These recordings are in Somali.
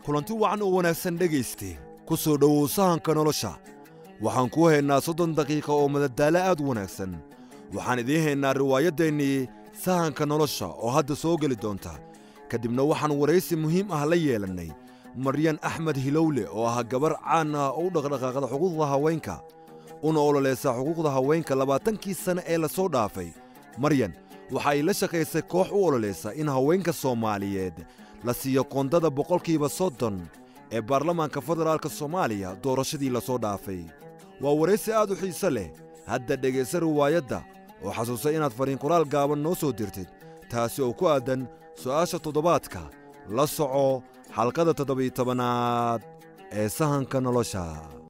kulanti wacan oo wanaagsan dhegayste ku soo dhowow sahanka nolosha waxaan kuu haynaa soddon daqiiqa oo madadaalo aad u wanaagsan waxaan idiin haynaa riwaayaddeenii sahanka nolosha oo hadda soo geli doonta ka dibna waxaan waraysi muhiim ah la yeelannay maryan axmed hilowle oo ah gabar caan ah oo u dhaqdhaqaaqda xuquuqda haweenka una ololaysa xuquuqda haweenka labaatankii sanne ee la soo dhaafay maryan waxa ay la shaqaysay koox u ololaysa in haweenka soomaaliyeed la siiyo koondada boqolkiiba soddon ee baarlamaanka federaalka soomaaliya doorashadii la soo dhaafay waa waraysi aad u xiise leh hadda dhegaysa riwaayadda oo xasuusa inaad fariin qoraal gaaban noo soo dirtid taasi oo ku aadan su'aasha toddobaadka la soco xalqada toddobiyo tobanaad ee sahanka nolosha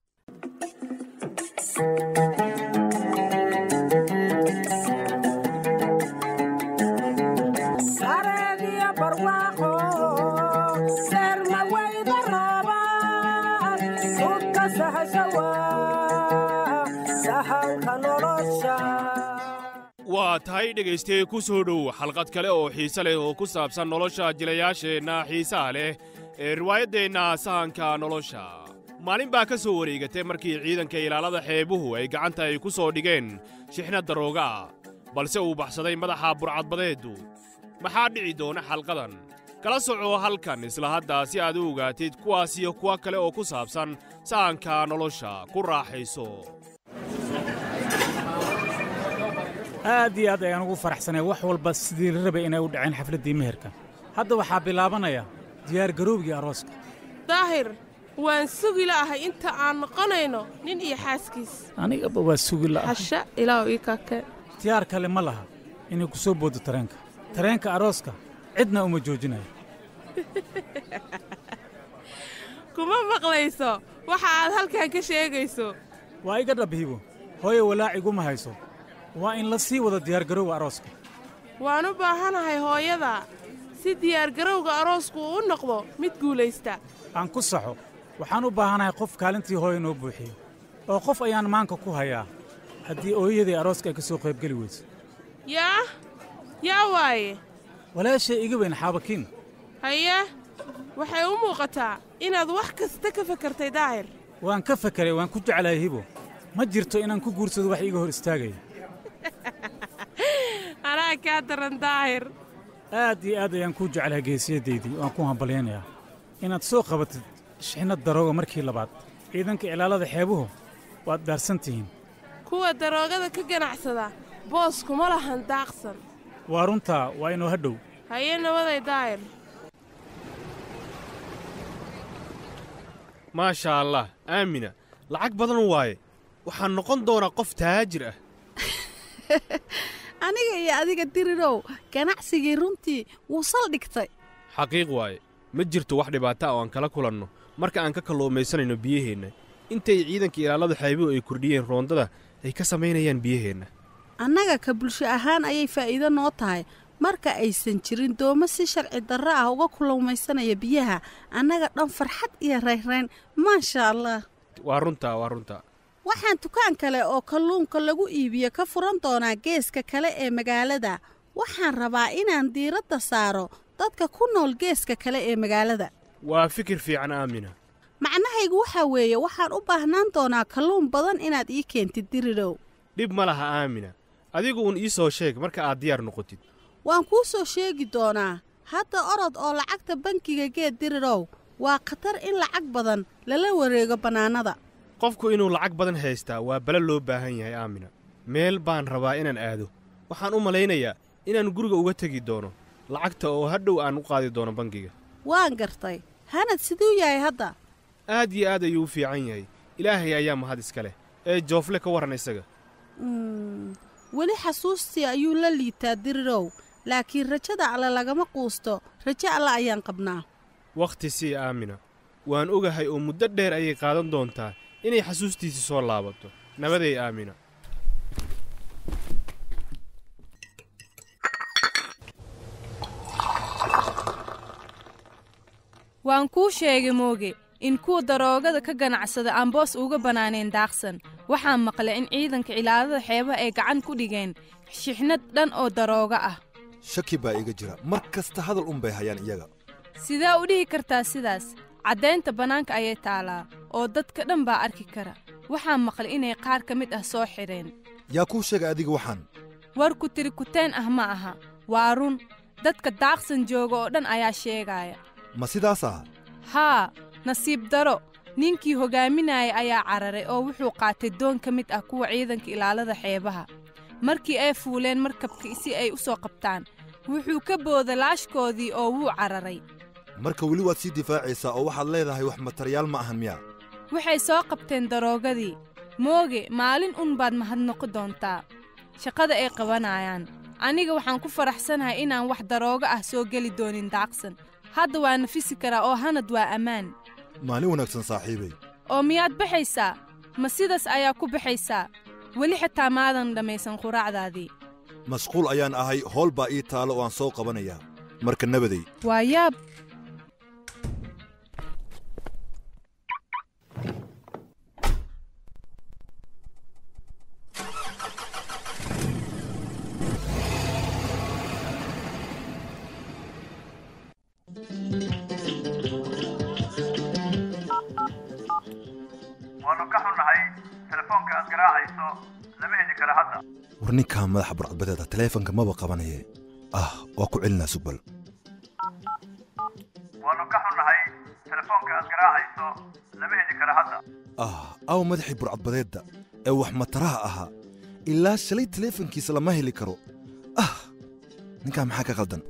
waa tahay dhegaystaye ku soo dhow xalqad kale oo xiise leh oo ku saabsan nolosha jilayaasheenna xiisaha leh ee riwaayaddeenna sahanka nolosha maalin baa ka soo wareegatay markii ciidanka ilaalada xeebuhu ay gacanta ay ku soo dhigeen shixna darooga ah balse uu baxsaday madaxa burcadbadeeddu maxaa dhici doona xalqadan kala soco halkan isla haddaa si aad u ogaatid kuwaas iyo kuwa kale oo ku saabsan sahanka nolosha ku raaxayso aad iyo aad ayaan ugu faraxsanay wax walba sidii la rabay inay u dhaceen xafladdii meherka hadda waxaa bilaabanaya diyaargarowgii arooska daahir waan sugi la'ahay inta aan noqonayno nin iyo xaaskiis anigaba waa sugi la'a hasha ilaahu ii kakee tiyaar kale ma laha inay ku soo booddo tareenka tareenka arooska cidna uma joojinayo kuma maqlayso waxa aad halkan ka sheegayso waa iga dhabhiibo hooye walaac iguma hayso waa in la sii wada diyaargarowga arooska waan u baahanahay hooyada si diyaargarowga aroosku uu u noqdo mid guulaysta aan ku saxo waxaan u baahanahay qof kaalintii hooye noo buuxiyo oo qof ayaan maanka ku hayaa haddii ooyadii arooska ay ka soo qaybgeli weyso yaa yaa waaye walaashay iga weyn xaabakiin haye waxay u muuqataa inaad wax kasta ka fakartay daahir waan ka fakeray waan ku jeclahay hibo ma jirto inaan ku guursado wax iiga hor istaagaya anaa kaa daran daahir aad iyo aad ayaan kuu jeclahay geesiyaddaydii waan ku hambalyaynayaa inaad soo qabatid shixnad darooga markii labaad ciidanka ilaalada xeebuhu waad dhaarsan tihiin kuwa daroogada ka ganacsada boos kuma lahan daaqsan waa runtaa waa inuu hadhow haye nabaday daahir maasha allah aamina lacag badan waaye waxaan noqon doonaa qof taajir ah aniga iyo adiga dirirow ganacsigii runtii wuu saldhigtay xaqiiq waaye ma jirto wax dhibaata ah oo aan kala kulanno marka aan ka kalluumaysanayno biyaheenna intay ciidanka ilaalada xeebuhu ay kordhiyeen roondada ay ka samaynayaan biyaheenna annaga ka bulsho ahaan ayay faa'iido noo tahay marka aysan jirin doomo si sharci darro ah uga kullumaysanaya biyaha annaga dhan farxad iyo rayrayn maasha allah waa runtaa waa runtaa waxaan dukaan kale oo kalluunka lagu iibiyo ka furan doonaa geeska kale ee magaalada waxaan rabaa inaan diiradda saaro dadka ku nool geeska kale ee magaalada waa fikir fiican aamina macnahaygu waxaa weeye waxaan u baahnaan doonaa kalluun badan inaad ii keentid dirirow dhib ma laha aamina adigu uun ii soo sheeg marka aad diyaar noqotid waan kuu soo sheegi doonaa hadda orod oo lacagta bankiga geed dirirow waa khatar in lacag badan lala wareego bannaanada qofku inuu lacag badan haystaa waa bala loo baahan yahay aamina meel baan rabaa inaan aado waxaan u malaynayaa inaan guriga uga tegi doono lacagta oo hadhow aan u qaadi doono bangiga waan gartay hanad siduu yahay hadda aad iyo aad ayuu u fiican yahay ilaahay ayaa mahad iska leh ee joofle ka warran isaga weli xasuustii ayuu la liitaa dirirow laakiin rajada alle lagama quusto rajo alle ayaan qabnaa wakhti sii aamina waan ogahay oo muddo dheer ayay qaadan doontaa inay xasuustiisii soo laabato nabaday aamina waan kuu sheegay mooge in kuwa daroogada ka ganacsada aan boos uga bannaanayn daaqsan waxaan maqlay in ciidanka ilaalada xeebaha ay gacan ku dhigeen shixnad dhan oo darooga ah shaki baa iga jira mar kasta hadal un bay hayaan iyaga sidee u dhihi kartaa sidaas caddaynta bannaanka ayay taalaa oo dadka dhan baa arki kara waxaan maqlay inay qaar ka mid ah soo xidheen yaa kuu sheegay adiga waxaan warku tiri kuteen ah ma aha waa run dadka daaqsan jooga oo dhan ayaa sheegaya ma sidaasaa haa nasiib daro ninkii hogaaminaya ayaa cararay oo wuxuu qaatay doon ka mid ah kuwa ciidanka ilaalada xeebaha markii ay fuuleen markabkii si ay u soo qabtaan wuxuu ka booda laashkoodii oo wuu cararay marka weli waad sii difaacaysaa oo waxaad leedahay wax mataryaal ma ahan miya waxay soo qabteen daroogadii mooge maalin un baad mahadnoqi doontaa shaqada ay qabanayaan aniga waxaan ku faraxsanahay inaan wax daroogo ah soo geli doonin daaqsan hadda waa nafisi karaa oo hanad waa ammaan maalin wanaagsan saaxiibay oo miyaad baxaysaa ma sidaas ayaa ku baxaysaa weli xitaa maadan dhammaysan quraacdaadii mashquul ayaan ahay howl baa ii taalo oo aan soo qabanayaa marka nabaday waa yaab waannu ka xunnahay telefoonka aad garaacayso lama heli kara hadda war ninkaa madaxa burcadbadeeda taleefanka maba qabanaye ah waa ku celinaa sugbal waannu ka xunnahay telefoonka aad garaacayso lama heli kara hadda ah aw madaxii burcadbadeedda ee wax mataraha ahaa ilaa shalay taleefankiisa lama heli karo ah ninkaa maxaa ka qaldan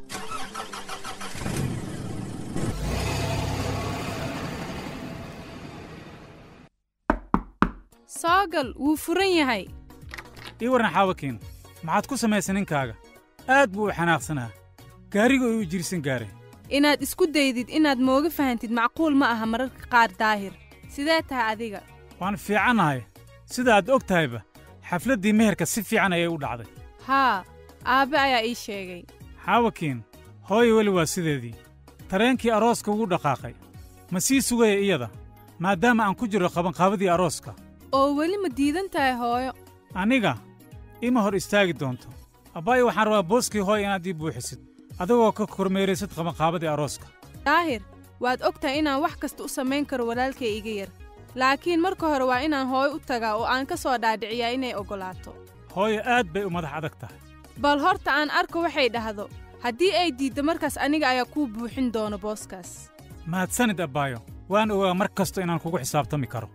soogal wuu furan yahay ii warran xaawakiin maxaad ku samaysay ninkaaga aad buu u xanaaqsanaa gaariga uu jirsan gaaray inaad isku daydid inaad mooga fahantid macquul ma aha mararka qaar daahir sidee tahay adiga waan fiicannahay sida aad og tahayba xafladdii meherka si fiican ayay u dhacday haa aabbe ayaa ii sheegay xaawakiin hooyo weli waa sideedii tareenkii arooska ugu dhaqaaqay ma sii sugaya iyada maadaama aan ku jirro qabanqaabadii arooska oo weli ma diidan tahay hooyo aniga ima hor istaagi doonto abbaayo waxaan rabaa booskii hooya inaad ii buuxisid adigoo ka kormeeraysad qabanqaabadii arooska daahir waad og tahay inaan wax kasta u samayn karo walaalkay iga yar laakiin marka hore waa inaan hooyo u tagaa oo aan ka soo dhaadhiciyaa inay oggolaato hooyo aad bay u madax adag tahay bal horta aan arko waxay dhahdo haddii ay diiddo markaas aniga ayaa kuu buuxin doono booskaas mahadsanid abbaayo waan ogaa mar kasta inaan kugu xisaabtami karo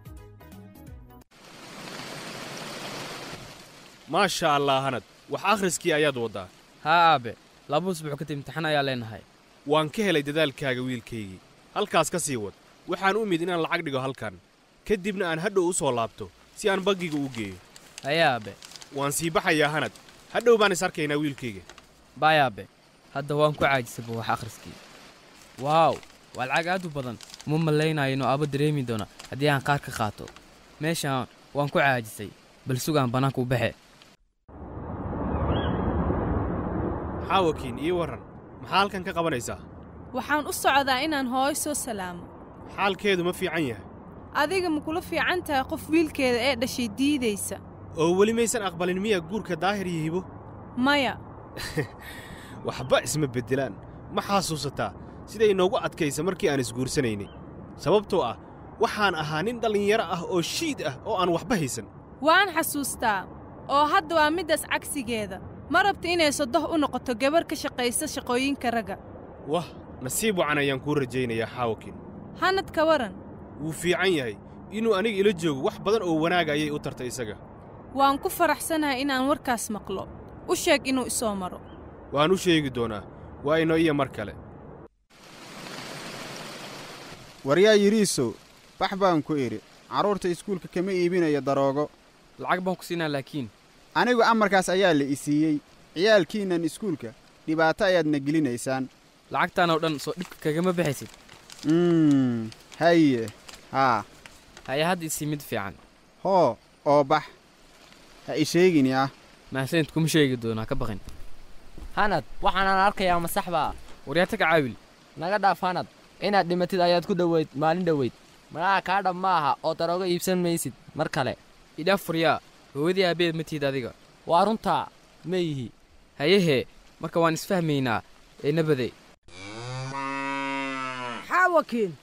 maasha allah hanad wax akhriskii ayaad waddaa haa aabe laba usbuuc kadib imtixaan ayaa leenahay waan ka helay dadaalkaaga wiilkaygii halkaas ka sii wad waxaan u imid inaan lacag dhigo halkan ka dibna aan hadhow u soo laabto si aan bangiga u geeyo haye aabe waan sii baxayaa hanad hadhow baan is arkaynaa wiilkayga baay aabe hadda waan ku caajisaba wax akhriskii waaw waa lacag aad u badan uma malaynayo inuu aabbo dareemi doona haddii aan qaar ka qaato meeshaan waan ku caajisay bal sugaan bannaanka u baxe xaawakiin ii warran maxaa halkan ka qabanaysaa waxaan u socdaa inaan hooyo soo salaamo xaalkeedu ma fiican yahay adiga ma kula fiican tahay qof wiilkeeda ee dhashay diidaysa oo weli maysan aqbalin miya guurka daahir iyo hibo maya waxba isma beddelaan ma xasuusataa siday inoogu adkaysa markii aan isguursanaynay sababtoo ah waxaan ahaa nin dhallinyaro ah oo shiid ah oo aan waxba haysan waan xasuustaa oo hadda waa middaas cagsigeeda ma rabta inay sodoh u noqoto gabarh ka shaqaysa shaqooyinka ragga wah nasiib wacan ayaan kuu rajaynayaa xaawakin hanad ka waran wuu fiican yahay inuu aniga ila joogo wax badan oo wanaaga ayay u tartay isaga waan ku faraxsanahay inaan warkaas maqlo u sheeg inuu isoo maro waan u sheegi doonaa waa ino iyo mar kale waryaa yidhiisow bax baan ku idhi carruurta iskuulka kama iibinayo daroogo lacag baan ku siinaa laakiin anigu amarkaas ayaa la i siiyey ciyaalkiinnan iskuulka dhibaato ayaadna gelinaysaan lacagtaan oo dhan soo dhibka kagama baxaysid mm haye haa haya hadda isii mid fiican hoo oo bax ha i sheegini ah mahadsanid kuma sheegi doonaa ka baqin hanad waxaanaan arkayaa masaxbaa waryaata ka caawil naga dhaaf hanad inaad dhimatid ayaad ku dhoweyd maalin dhoweyd malaha kaa dhab ma aha oo daroogo iibsan maysid mar kale idhaaf furyaa hooyadii aabbeed ma tihid adiga waa runtaa ma yihi hayahee marka waan isfahmaynaa ee nabade xaawakiin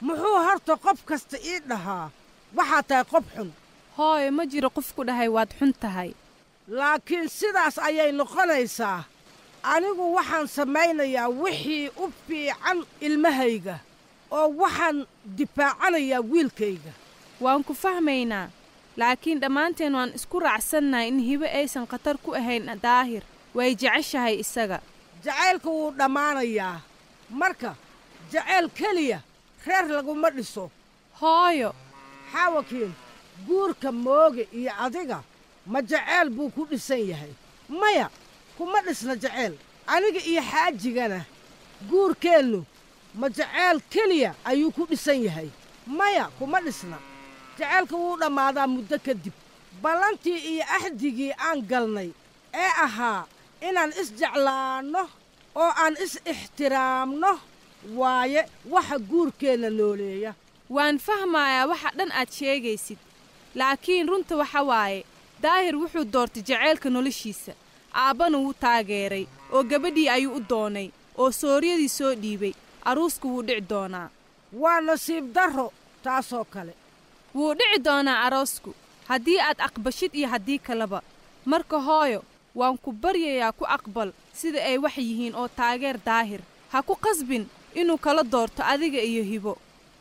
muxuu horta qof kasta ii dhahaa waxaad tahay qof xun hooyo ma jiro qof ku dhahay waad xun tahay laakiin sidaas ayay noqonaysaa anigu waxaan samaynayaa wixii u fiican ilmahayga oo waxaan difaacanayaa wiilkayga waan ku fahmaynaa laakiin dhammaanteen waan isku raacsannahay in hibo aysan khatar ku ahayn daahir way jeceshahay isaga jacaylka wuu dhammaanayaa marka jacayl keliya reer laguma dhiso hooyo xaawakiin guurka mooge iyo adiga ma jacayl buu ku dhisan yahay maya kuma dhisna jacayl aniga iyo xaajigana guurkeennu ma jacayl keliya ayuu ku dhisan yahay maya kuma dhisna jacaylka wuu dhammaadaa muddo kadib ballantii iyo axdigii aan galnay ee ahaa inaan isjeclaanno oo aan is ixtiraamno waaye waxa guurkeenna nooleeya waan fahmayaa waxa dhan aad sheegaysid laakiin runta waxa waaye daahir wuxuu doortay jacaylka noloshiisa aabbana wuu taageeray oo gabadhii ayuu u doonay oo sooryadii soo dhiibay aruuska wuu dhici doonaa waa nasiib darro taasoo kale wuu dhici doonaa aroosku haddii aad aqbashid iyo haddii kaleba marka hooyo waan ku baryayaa ku aqbal sida ay wax yihiin oo taageer daahir ha ku qasbin inuu kala doorto adiga iyo hibo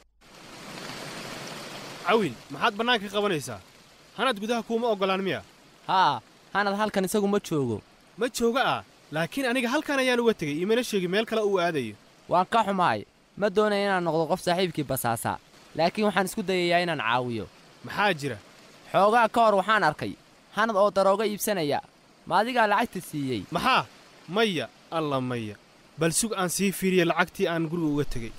cawil maxaad bannaanka qabanaysaa hanad gudaha kuuma oggolaan miya haa hanad halkan isagu ma joogo ma jooga ah laakiin aniga halkan ayaan uga tegey imana sheegin meel kale uu aadayo waan ka xumahay ma doonaya inaan noqdo qof saaxiibkii basaasa laakiin waxaan isku dayayaa inaan caawiyo maxaa jira xoogaa ka hor waxaan arkay hanad oo darooga iibsanaya ma adigaa lacagta siiyey maxaa maya alla maya bal sug aan sii fiiriya lacagtii aan guriga uga tegey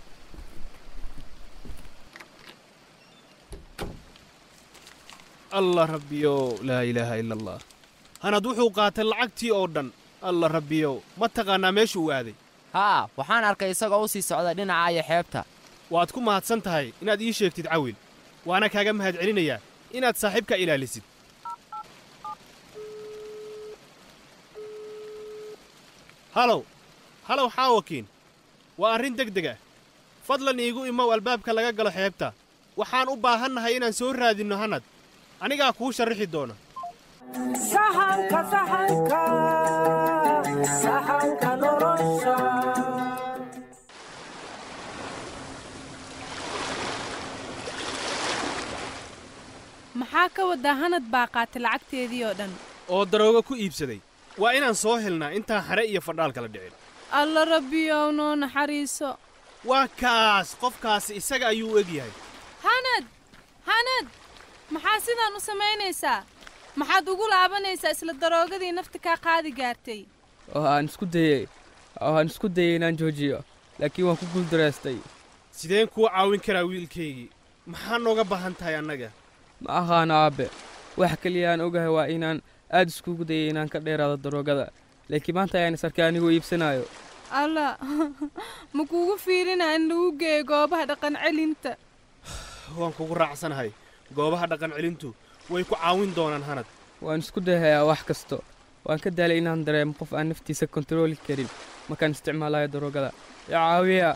allah rabbiyow laa ilaaha ila allah hanad wuxuu qaatay lacagtii oo dhan alla rabbiyow ma taqaannaa meesha uu aaday haa waxaan arkay isagoo u sii socda dhinaca iyo xeebta waad ku mahadsan tahay inaad ii sheegtid cawil waana kaaga mahadcelinayaa inaad saaxiibka ilaalisid halow halow xaawakiin waa arrin deg deg ah fadlan iigu imow albaabka laga galo xeebta waxaan u baahannahay inaan soo raadinno hanad anigaa kuu sharrixi doona sahanka sahanka sahanka nolosha maxaa ka waddaa hanad baa qaatay lacagteedii oo dhan oo darooga ku iibsaday waa inaan soo helnaa intaan xare iyo fadhaal kala dhicin alla rabbiyow noo naxariiso waa kaas qofkaasi isaga ayuu u eg yahay hanad hanad maxaa sidaan u samaynaysaa maxaad ugu laabanaysaa isla daroogadii nafta kaa qaadi gaartay oo aan isku dayey oo aan isku dayey inaan joojiyo laakiin waan ku guuldareystay sideen kuu caawin karaa wiilkaygii maxaa nooga baahan tahay annaga ma ahaano aabbe wax keliya aan ogahay waa inaan aad iskugu dayay inaan ka dheeraado daroogada laakiin maanta ayaan is arkay anigoo iibsanaayo alla ma kuugu fiirinaa in lagu geeyo goobaha dhaqan celinta waan kugu raacsanahay goobaha dhaqan celintu way ku caawin doonaan hanad waan isku dayayaa wax kasto waan ka daalay inaan dareemo qof aan naftiisa kontarooli karin markaan isticmaalayo daroogada yaa caawiya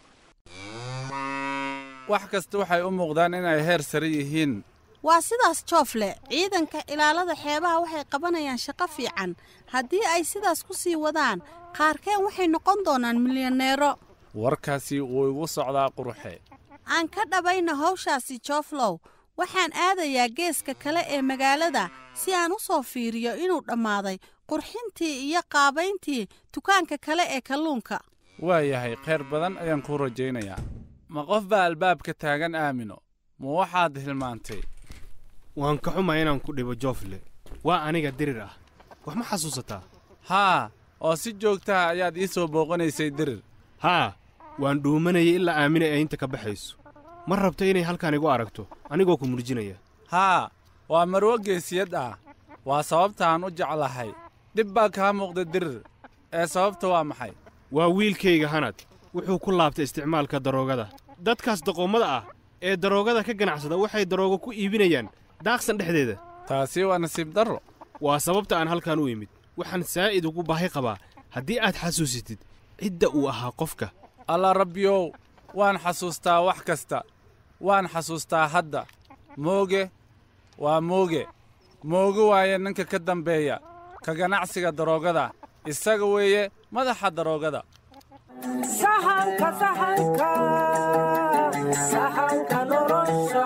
wax kasta waxay u muuqdaan inay heer sare yihiin waa sidaas joofle ciidanka ilaalada xeebaha waxay qabanayaan shaqo fiican haddii ay sidaas ku sii wadaan qaarkeen waxay noqon doonaan milyaneero warkaasi wuu igu socdaa quruxe aan ka dhabayna hawshaasi jooflow waxaan aadayaa geeska kale ee magaalada si aan u soo fiiriyo inuu dhammaaday qurxintii iyo qaabayntii dukaanka kale ee kalluunka waa yahay khayr badan ayaan kuu rajaynayaa ma qof baa albaabka taagan aamino ma waxaad hilmaantay waan ka xumaa inaan ku dhibo joofle waa aniga dirir ah wax ma xasuusataa haa oo si joogtaha ayaad ii soo booqanaysay dirir haa waan dhuumanayay ilaa aamina ay inta ka baxayso ma rabto inay halkaan igu aragto anigoo ku murjinaya haa waa marwo geesiyad ah waa sababtaan u jeclahay dhib baa kaa muuqda dirir ee sababta waa maxay waa wiilkayga hanad wuxuu ku laabtay isticmaalka daroogada dadkaas doqommada ah ee daroogada ka ganacsada waxay daroogo ku iibinayaan daaqsan dhexdeeda taasi waa nasiib darro waa sababta aan halkaan u imid waxaan saa'id ugu baahi qabaa haddii aad xasuusitid cidda uu ahaa qofka alla rabbiyow waan xasuustaa wax kasta waan xasuustaa hadda mooge waa mooge mooge waaye ninka ka dambeeya ka ganacsiga daroogada isaga weeye madaxa daroogada sahanka sahanka sahanka nolosha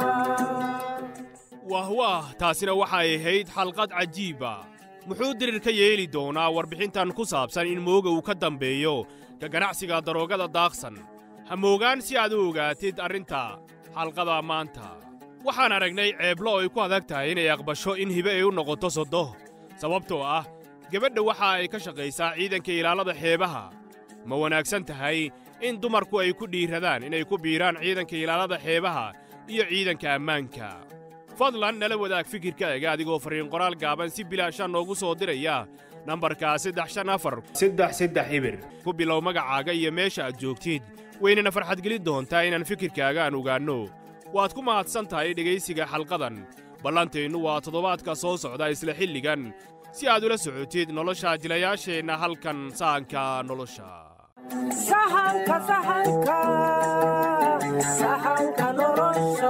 wah wah taasina waxay ahayd xalqad cajiiba muxuu dirir ka yeeli doonaa warbixintan ku saabsan in mooga uu ka dambeeyo ka ganacsiga daroogada daaqsan ha moogaan si aad u ogaatid arrinta xalqada maanta waxaan aragnay ceeblo ay ku adag tahay inay aqbasho in hibe ay u noqoto soddo sababtoo ah gebadha waxa ay ka shaqaysaa ciidanka ilaalada xeebaha ma wanaagsan tahay in dumarku ay ku dhiiradaan inay ku biiraan ciidanka ilaalada xeebaha iyo ciidanka ammaanka fadlan nala wadaag fikirkaaga adigoo farriin qoraal gaaban si bilaasha noogu soo diraya nambarka saddex shan afar saddex saddex ibir ku bilow magacaaga iyo meesha aad joogtid waynana farxadgelin doontaa inaan fikirkaaga aan ogaanno waad ku mahadsan tahay dhegaysiga xalqadan ballanteennu waa toddobaadka soo socda isla xilligan si aad ula socotid nolosha jilayaasheenna halkan sahanka nolosha sahanka sahanka sahanka nolosha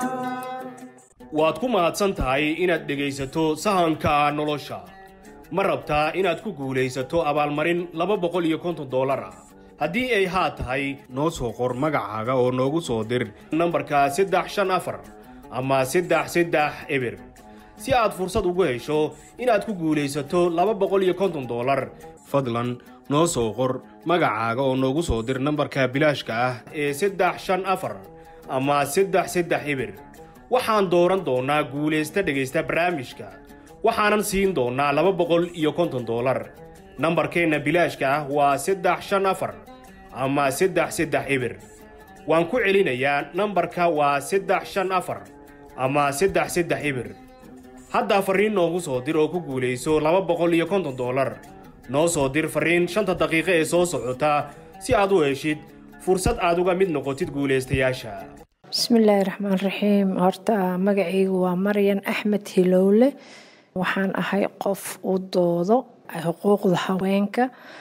waad ku mahadsan tahay inaad dhegaysato sahanka nolosha ma rabtaa inaad ku guulaysato abaalmarin laba boqol iyo konton dollar ah haddii ay haa tahay noo soo qor magacaaga oo noogu soo dir nambarka saddex shan afar ama saddex saddex ebir si aad fursad ugu hesho inaad ku guulaysato laba boqol iyo konton dollar fadlan noo soo qor magacaaga oo noogu soo dir nambarka bilaashka ah ee saddex shan afar ama saddex saddex ebir waxaan dooran doonnaa guulaysta dhegaysta barnaamijka waxaanan siin doonnaa laba boqol iyo konton dollar nambarkeenna bilaashka ah waa saddex shan afar ama saddex saddex ebir waan ku celinayaa nambarka waa saddex shan afar ama saddex saddex ebir haddaa farriin noogu soo dir oo ku guulayso laba boqol iyo konton dollar noo soo dir farriin shanta daqiiqo ee soo socota si aad u heshid fursad aad uga mid noqotid guulaystayaasha bismillaahi raxmaan raxiim horta magacaygu waa maryan axmed hilowle waxaan ahay qof u doodo xuquuqda haweenka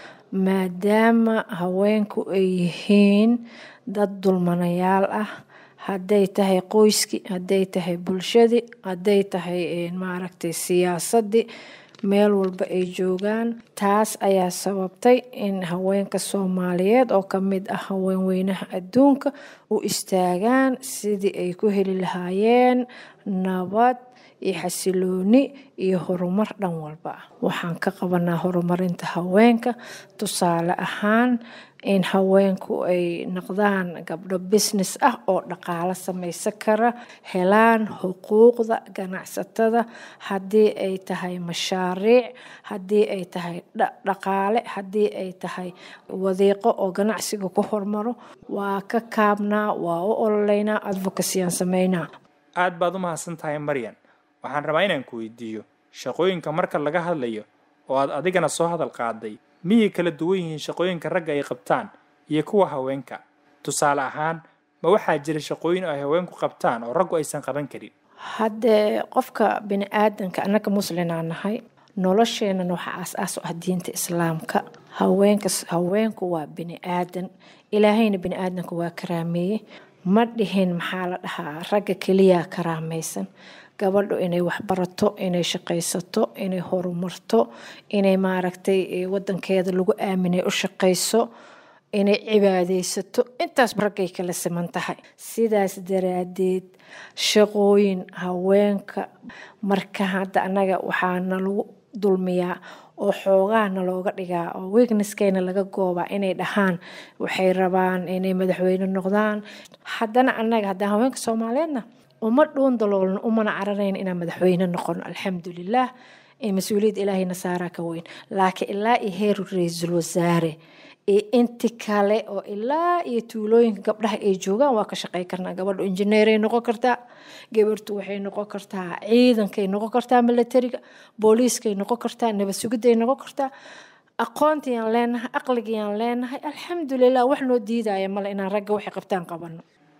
maadaama haweenku ay yihiin dad dulmanayaal ah hadday tahay qoyskii hadday tahay bulshadii hadday tahay maaragtay siyaasadii meel walba ay joogaan taas ayaa sababtay in haweenka soomaaliyeed oo ka mid ah haweenweynaha adduunka u istaagaan sidii ay ku heli lahaayeen nabad iyo xasilooni iyo horumar dhan walba ah waxaan ka qabanaa horumarinta haweenka tusaale ahaan in haweenku ay noqdaan gabdho business ah oo dhaqaalo samaysan kara helaan xuquuqda ganacsatada haddii ay tahay mashaariic haddii ay tahay dhaqaale haddii ay tahay wadiiqo oo ganacsiga ku hormaro waa ka kaabnaa waa u ololeynaa advocasiyaan sameynaa aad baad u mahadsan tahay maryan waxaan rabaa inaan ku weydiiyo shaqooyinka marka laga hadlayo oo aad adigana soo hadal qaaday miyay kala duwan yihiin shaqooyinka ragga ay qabtaan iyo kuwa haweenka tusaale ahaan ma waxaa jira shaqooyin ay haweenku qabtaan oo raggu aysan qaban karin haddee qofka bini aadanka annaga muslinaa nahay nolosheenana waxaa aas-aas u ah diinta islaamka haweenka haweenku waa bini aadan ilaahayna bini aadanka waa karaameeye ma dhihin maxaa la dhahaa ragga keliyaa karaamaysan gabadhu inay waxbarato inay shaqaysato inay horumarto inay maaragtay wadankeeda lagu aaminay u shaqayso inay cibaadaysato intaas raggay kala siman tahay sidaas daraadeed shaqooyin haweenka marka hadda annaga waxaa nalagu dulmiyaa oo xoogaa nalooga dhigaa oo weaknesskeyna laga goobaa inay dhahaan waxay rabaan inay madaxweyne noqdaan haddana annaga haddaan haweenka soomaaliyeedna uma dhuun daloolin umana cararayn inaan madaxweyne noqono alxamdulilah mas-uuliyadda ilaahayna saaraa ka weyn laakiin ilaa iyo heer ra-iisul wasaare iyo inti kale oo ilaa iyo tuulooyinka gabdhaha ay joogaan waa ka shaqey karnaa gabadhu injineeray noqon kartaa gabartu waxay noqon kartaa ciidankay noqon kartaa milatariga booliiskay noqon kartaa nabad sugidday noqon kartaa aqoontiyaan leenahay aqligiyaan leenahay alxamdulilah wax noo diidaya male inaan ragga waxay qabtaan qabano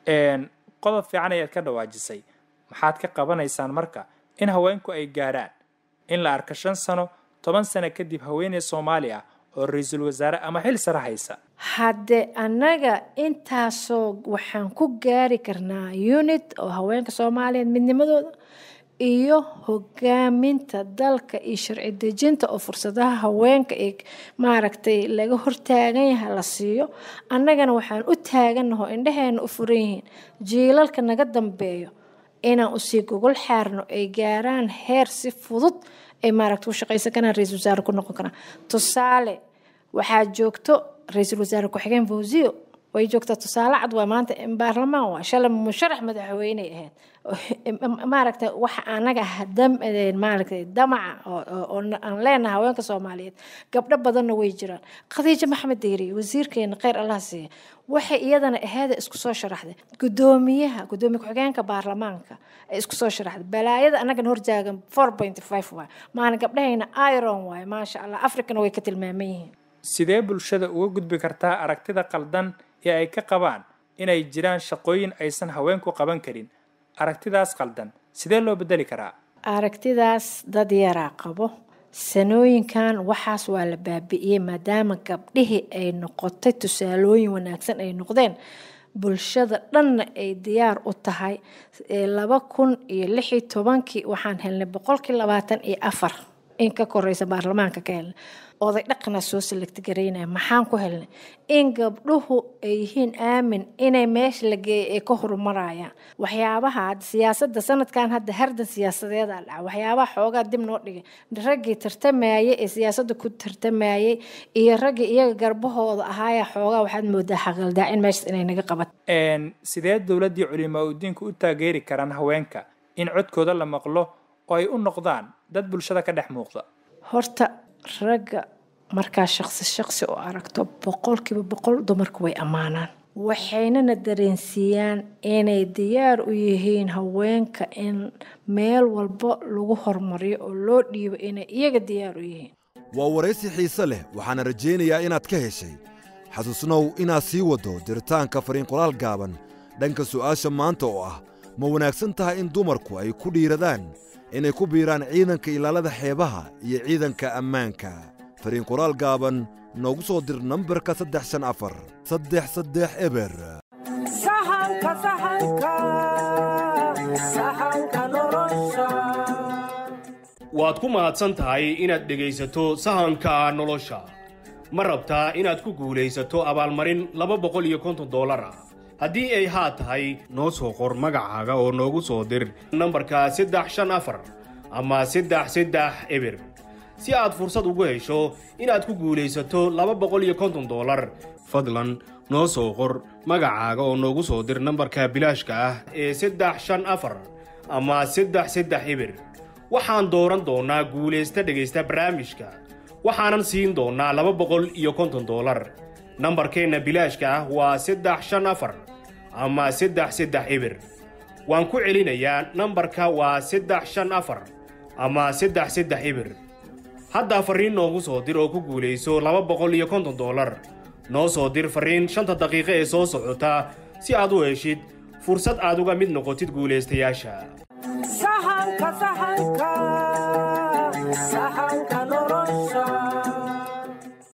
qodob fiican ayaad ka dhawaajisay maxaad ka qabanaysaan marka in haweenku ay gaadhaan in la arko shan sano toban sano kadib haweeney soomaali ah oo ra-iisul wasaare ama xil sare haysa hadde annaga intaasoo waxaan ku gaari karnaa unit oo haweenka soomaaliyeed midnimadooda iyo hogaaminta dalka iyo sharci dejinta oo fursadaha haweenka ee maaragtay laga hortaagan yahay la siiyo annagana waxaan u taaganaho indhaheena u furan yihiin jiilalka naga dambeeyo inaan usii gogol xaarno ay gaaraan heer si fudud ay maaragta u shaqaysan karaan ra-iisul wasaare ku noqon karaan tusaale waxaa joogto ra-iisul wasaare ku-xigeen fawziyo way joogtaa tusaale cad waa maanta baarlamaan waa shalay musharax madaxweyney ahayd maaragta waxa anaga maaragta damaca oo aan leenahay haweenka soomaaliyeed gabdho badanna way jiraan khadiijo maxamed deyri wasiirkeena kheyr allah siiya waxay iyadana aheeda isku soo sharaxday gudoomiyaha gudoomiye ku-xigeenka baarlamaanka ay isku soo sharaxday balaayada annagana hortaagan four point five waay maana gabdhahayna iron waay maasha allah africana way ka tilmaaman yihiin sidee bulshada uga gudbi kartaa aragtida qaldan ee ay ka qabaan inay jiraan shaqooyin aysan haweenku qaban karin aragtidaas qaldan sidee loo bedeli karaa aragtidaas dad yaraa qabo sanooyinkan waxaas waa la baabi'iyey maadaama gabdhihii ay noqotay tusaalooyin wanaagsan ay noqdeen bulshada dhanna ay diyaar u tahay laba kun iyo lix iyo tobankii waxaan helnay boqolkii labaatan iyo afar in ka koreysa baarlamaanka ka helnay oday dhaqanaa soo selagti garaynaya maxaan ku helnay in gabdhuhu ay yihiin aamin inay meesha la geeyay ay ka horumarayaan waxyaabaha siyaasadda sanadkan hadda hardan siyaasadeeda dhaca waxyaabaha xoogaa dib noo dhigay raggii tartamayay ee siyaasadda ku tartamayay iyo raggii iyaga garbahooda ahaaya xoogaa waxaad moodaa xaqaldaacin meeshas inay naga qabat sidee dowladdii culimaa udiinku u taageeri karaan haweenka in codkooda la maqlo oo ay u noqdaan dad bulshada ka dhex muuqda horta ragga markaa shaqsi shaqsi u aragto boqolkiiba boqol dumarku way ammaanaan waxaynana dareensiiyaan inay diyaar u yihiin haweenka in meel walba lagu horumariyo oo loo dhiibo inay iyaga diyaar u yihiin waa waraysi xiise leh waxaana rajaynayaa inaad ka heshay xasuusnow inaad sii waddo diritaanka fariin qoraal gaaban dhanka su'aasha maanta oo ah ma wanaagsan tahay in dumarku ay ku dhiiradaan inay ku biiraan ciidanka ilaalada xeebaha iyo ciidanka ammaanka fariin qoraal gaaban noogu soo dir nambarka saddex shan afar saddex saddex eber sahanka sahanka sahanka nolosha waad ku mahadsan tahay inaad dhegaysato sahanka nolosha ma rabtaa inaad ku guulaysato abaalmarin laba boqol iyo konton dollar ah haddii ay haa tahay noo soo qor magacaaga oo noogu soo dir nambarka saddex shan afar ama saddex saddex eber si aad fursad ugu hesho inaad ku guulaysato laba boqol iyo konton dollar fadlan noo soo qor magacaaga oo noogu soo dir nambarka bilaashka ah ee saddex shan afar ama saddex saddex eber waxaan dooran doonnaa guulaysta dhegaysta barnaamijka waxaanan siin doonnaa laba boqol iyo konton dollar nambarkeenna bilaashka ah waa saddex shan afar ama saddex saddex eber waan ku celinayaa nambarka waa saddex shan afar ama saddex saddex eber haddaa farriin noogu soo dir oo ku guulayso laba boqol iyo konton dollar noo soo dir farriin shanta daqiiqo ee soo socota si aad u heshid fursad aad uga mid noqotid guulaystayaasha sahanka sahanka